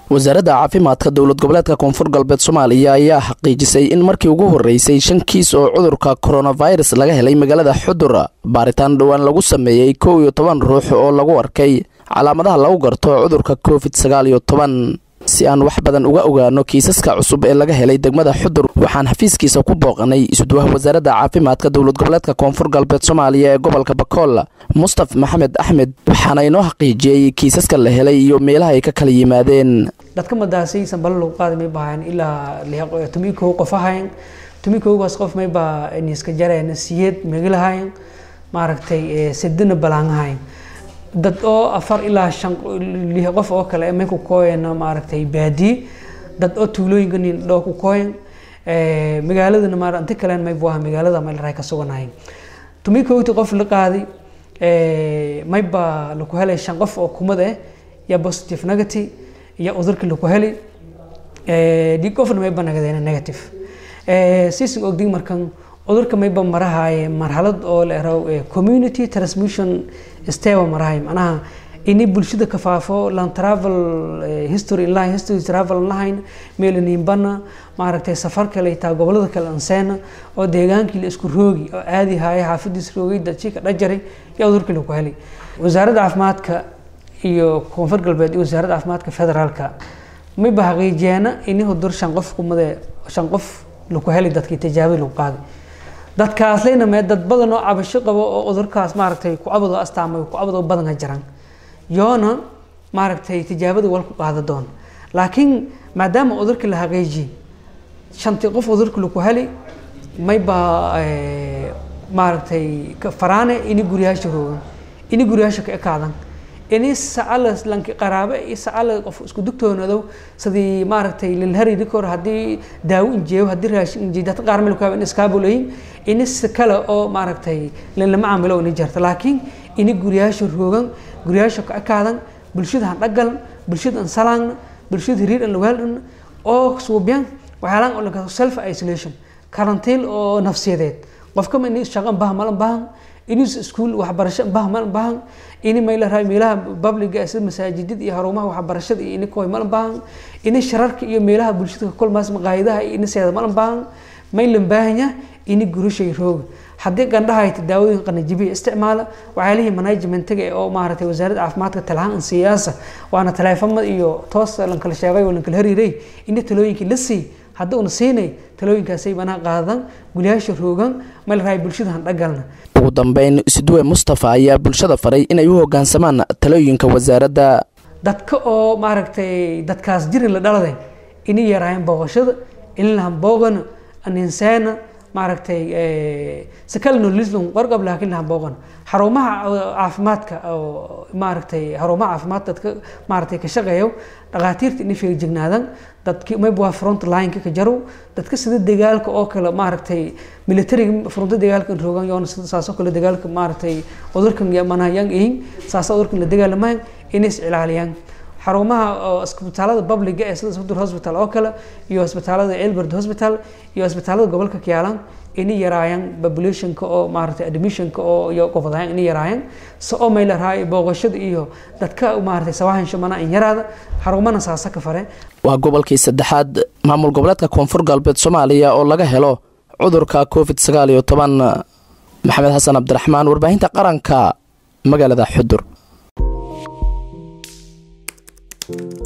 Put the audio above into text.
wasaaradda caafimaadka dowlad goboleedka koonfur galbeed soomaaliya ayaa xaqiijisay in markii ugu horreysay shan kiis oo cudurka koronafirus laga helay magaalada xudur baaritaan dhowaan lagu sameeyey kow iyo toban ruux oo lagu arkay calaamadaha lagu garto cudurka covid sagaal iyo toban si aan wax badan uga ogaano kiisaska cusub ee laga helay degmada xudur waxaan xafiiskiisa ku booqanay isudwaha wasaaradda caafimaadka dowlad goboleedka koonfur galbeed soomaaliya ee gobolka bakool mustaf maxamed axmed waxaana inoo xaqiijiyey kiisaska la helay iyo meelaha ay ka kala yimaadeen dadka madaasay sanbalo lagu qaadi may bahayn ilaa tumi kow qof ahayn tumi kowgaas qof may baa niiska jareen siyeed megilahayn maaragtay sedina balaangahayn dad oo afar ilaa shan lix qof oo kale may ku kooyana maaragtay baadiye dad oo tuulooyinka nin dhoo ku kooyan magaaladana maar inta kalen may buaha magaalada may laraa ka suganahay tumi kowti qof la qaadi may baa laku helay shan qof oo kumad eh ya positive negative iyo cudurkii laku heli dhig qofna may ba nagadeen negative sisin ogdig markan cudurka mayba marahaye marxalad oo la eraw community transmission steba marahay macnaha ini bulshada ka faafo lan travel history line history travel lahayn meelaniinbana maaragtay safar kale taa gobolada kale anseena oo deegaankii la isku roogi oo aadi haaye xaafadiis roogay dadjika dhajaray iyo cudurkii lagu helay wasaaradda caafimaadka iyo koonfur galbeed iyo wasaaradda caafimaadka federaalka mayba xaqiijiyeena ini hudur shan qof kumade shan qof lagu helay dadkii tijaabada lagu qaaday dadkaas leyna mee dad badan oo cabasho qabo oo cudurkaas maaragtay ku cabadoo astaamay ku cabadoo badan ka jiraan yoona maaragtay tijaabada wal ku qaada doon laakiin maadaama cudurkii la xaqiijiyey shantii qof cudurkii lagu heli mayba maaragtay faraane ini guryaasha roogan ini guryaasha ka ekaadan ini sacala lanki qaraabe iyo sacala qof isku dugtoonadow sidii maaragtay lilhariri kor haddii daawo injeeyo haddii raashin injeeyo dadka qaar meel kaaba in iskaabuleyin ini si kale oo maaragtay lama caamilo ini jarta laakiin ini guryaasha roogan guryaasha ka ekaadan bulshada han dhagalan bulshada an salaangna bulshada hiriir an lawaaldan oo suubyan waxyaalaan oo laga self isolation karantiil oo nafsiyadeed qofkama ini shaqan baha malan bahan inis iskuul waxbarasho bah malan bahan ini maylaraa meelaha babliga sida masaajidada iyo harumaha waxbarashada iyo ini koy malan bahan ini shararka iyo meelaha bulshada kolmaas maqaayadaha iyo ini seeda malan bahan maylan baahanya ini gurushay rooga haddii gandhahayta daawooyin qanajibiya isticmaala waxyaalihii managementiga oo maaragtay wasaaradda caafimaadka talahaan siyaasa waana taleefamad iyo toos lankala sheegay oo lankala hariiray ini talooyinkii la sii hadda una siinay talooyinkaasay banaa qaadan gulyaasha roogan malraay bulshada han dhagalna ugu dambeyn isduwe mustafa ayaa bulshada faray inay u hogaansamaan talooyinka wasaaradda dadka oo maaragtay dadkaas jiri la dhaladay inay yaraayan booqashada inlahan booqana aninseena maaragtay si kale nolislan warqab laakiin lahan booqan xarumaha caafimaadka oo maaragtay xarumaha caafimaad dadka maaragtay ka shaqeeyo dhakhaatiirta inay feejignaadan dadki mayba waa front lineka ka jarow dadka sida dagaalka oo kale maaragtay militariga fronto dagaalka roogan yoona sida saasoo kale dagaalka maaragtay cudurkan manahayaan ihin saasa cudurkan la dagaalamayan inay is ilaaliyaan xarumaha isbitaalada publiga ee sida sudur hospital oo kale iyo isbitaalada elbert hospital iyo isbitaalada gobolka kiyaalan inay yaraayaan populationka oo maaragtay admissionka oo iyo qofadahan inay yaraayaan si oo may larahay booqashada iyo dadka maaragtay sawahan shamana in yaraada xarumana saasa ka fare waa gobolkii saddexaad maamul goboleedka koonfur galbeed soomaaliya oo laga helo cudurka covid sagaal iyo toban maxamed xasan cabdiraxmaan warbaahinta qaranka magaalada xudur